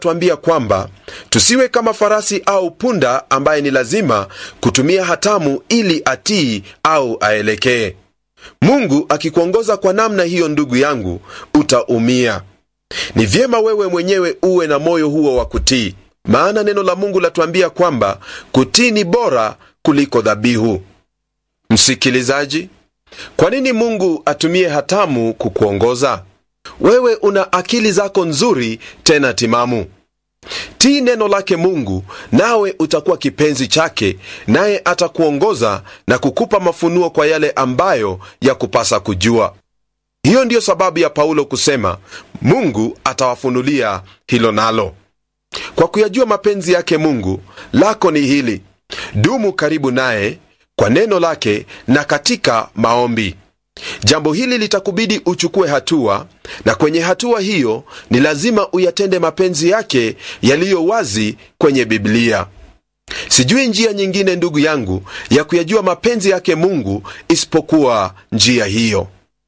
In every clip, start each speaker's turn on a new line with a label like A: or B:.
A: tuambia kwamba tusiwe kama farasi au punda ambaye ni lazima kutumia hatamu ili atii au aelekee. Mungu akikuongoza kwa namna hiyo, ndugu yangu, utaumia. Ni vyema wewe mwenyewe uwe na moyo huo wa kutii, maana neno la Mungu latuambia kwamba kutii ni bora kuliko dhabihu. Msikilizaji, kwa nini Mungu atumie hatamu kukuongoza? Wewe una akili zako nzuri tena timamu. Tii neno lake Mungu, nawe utakuwa kipenzi chake, naye atakuongoza na kukupa mafunuo kwa yale ambayo ya kupasa kujua. Hiyo ndiyo sababu ya Paulo kusema Mungu atawafunulia hilo nalo. Kwa kuyajua mapenzi yake Mungu, lako ni hili: dumu karibu naye kwa neno lake na katika maombi. Jambo hili litakubidi uchukue hatua, na kwenye hatua hiyo ni lazima uyatende mapenzi yake yaliyo wazi kwenye Biblia. Sijui njia nyingine, ndugu yangu, ya kuyajua mapenzi yake Mungu isipokuwa njia hiyo.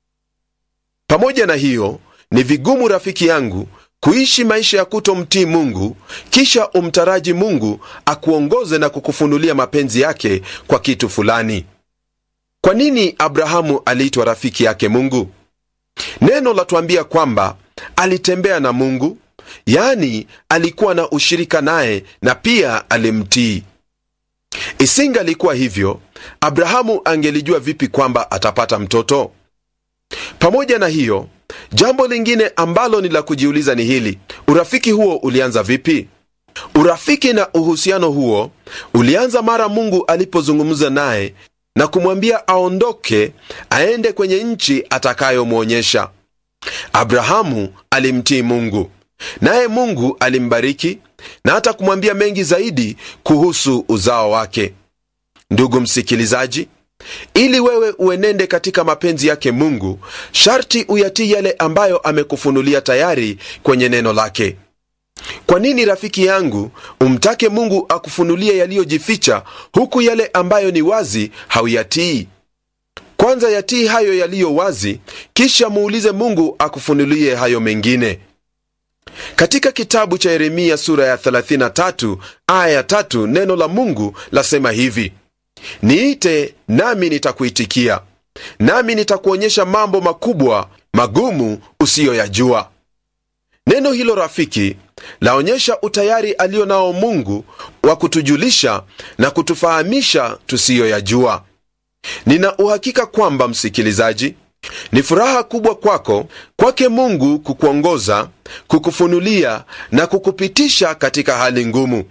A: Pamoja na hiyo, ni vigumu rafiki yangu kuishi maisha ya kutomtii Mungu kisha umtaraji Mungu akuongoze na kukufunulia mapenzi yake kwa kitu fulani. Kwa nini Abrahamu aliitwa rafiki yake Mungu? Neno latuambia kwamba alitembea na Mungu, yaani alikuwa na ushirika naye na pia alimtii. Isingalikuwa hivyo, Abrahamu angelijua vipi kwamba atapata mtoto? Pamoja na hiyo, jambo lingine ambalo ni la kujiuliza ni hili: urafiki huo ulianza vipi? Urafiki na uhusiano huo ulianza mara Mungu alipozungumza naye na kumwambia aondoke aende kwenye nchi atakayomwonyesha. Abrahamu alimtii Mungu, naye Mungu alimbariki na hata kumwambia mengi zaidi kuhusu uzao wake. Ndugu msikilizaji, ili wewe uenende katika mapenzi yake Mungu, sharti uyatii yale ambayo amekufunulia tayari kwenye neno lake. Kwa nini rafiki yangu umtake Mungu akufunulie yaliyojificha, huku yale ambayo ni wazi hauyatii? Kwanza yatii hayo yaliyo wazi, kisha muulize Mungu akufunulie hayo mengine. Katika kitabu cha Yeremia sura ya 33 aya ya 3 neno la Mungu lasema hivi: niite nami nitakuitikia, nami nitakuonyesha mambo makubwa magumu usiyoyajua. Neno hilo rafiki laonyesha utayari alio nao Mungu wa kutujulisha na kutufahamisha tusiyoyajua. Nina uhakika kwamba msikilizaji, ni furaha kubwa kwako kwake Mungu kukuongoza, kukufunulia na kukupitisha katika hali ngumu.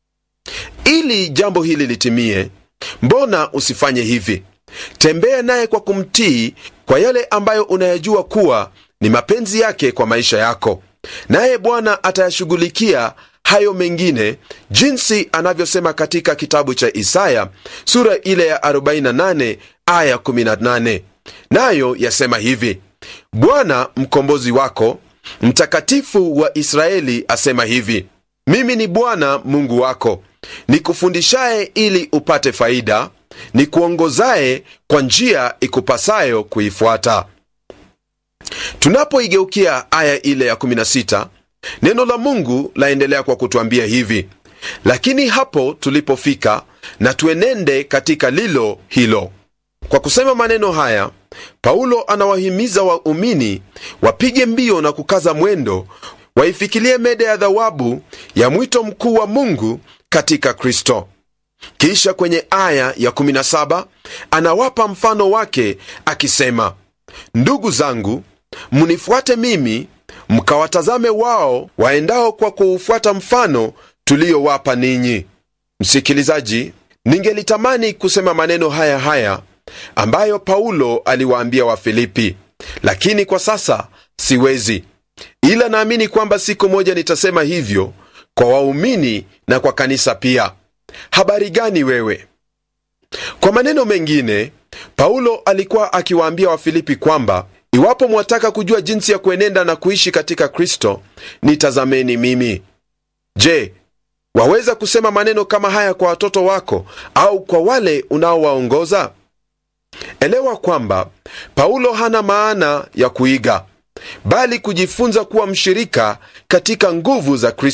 A: Ili jambo hili litimie, mbona usifanye hivi? Tembea naye kwa kumtii kwa yale ambayo unayajua kuwa ni mapenzi yake kwa maisha yako, naye Bwana atayashughulikia hayo mengine, jinsi anavyosema katika kitabu cha Isaya sura ile ya 48 aya 18, nayo yasema hivi: Bwana mkombozi wako, mtakatifu wa Israeli, asema hivi: mimi ni Bwana Mungu wako, nikufundishaye ili upate faida, nikuongozaye kwa njia ikupasayo kuifuata. Tunapoigeukia aya ile ya 16 neno la Mungu laendelea kwa kutwambia hivi: lakini hapo tulipofika, na tuenende katika lilo hilo. Kwa kusema maneno haya, Paulo anawahimiza waumini wapige mbio na kukaza mwendo, waifikilie mede ya thawabu ya mwito mkuu wa Mungu katika Kristo. Kisha kwenye aya ya 17 anawapa mfano wake akisema, ndugu zangu, mnifuate mimi mkawatazame wao waendao kwa kuufuata mfano tuliyowapa ninyi. Msikilizaji, ningelitamani kusema maneno haya haya ambayo Paulo aliwaambia Wafilipi, lakini kwa sasa siwezi, ila naamini kwamba siku moja nitasema hivyo kwa waumini na kwa kanisa pia. Habari gani wewe? Kwa maneno mengine, Paulo alikuwa akiwaambia Wafilipi kwamba iwapo mwataka kujua jinsi ya kuenenda na kuishi katika Kristo, nitazameni mimi. Je, waweza kusema maneno kama haya kwa watoto wako au kwa wale unaowaongoza? Elewa kwamba Paulo hana maana ya kuiga, bali kujifunza kuwa mshirika katika nguvu za Kristo.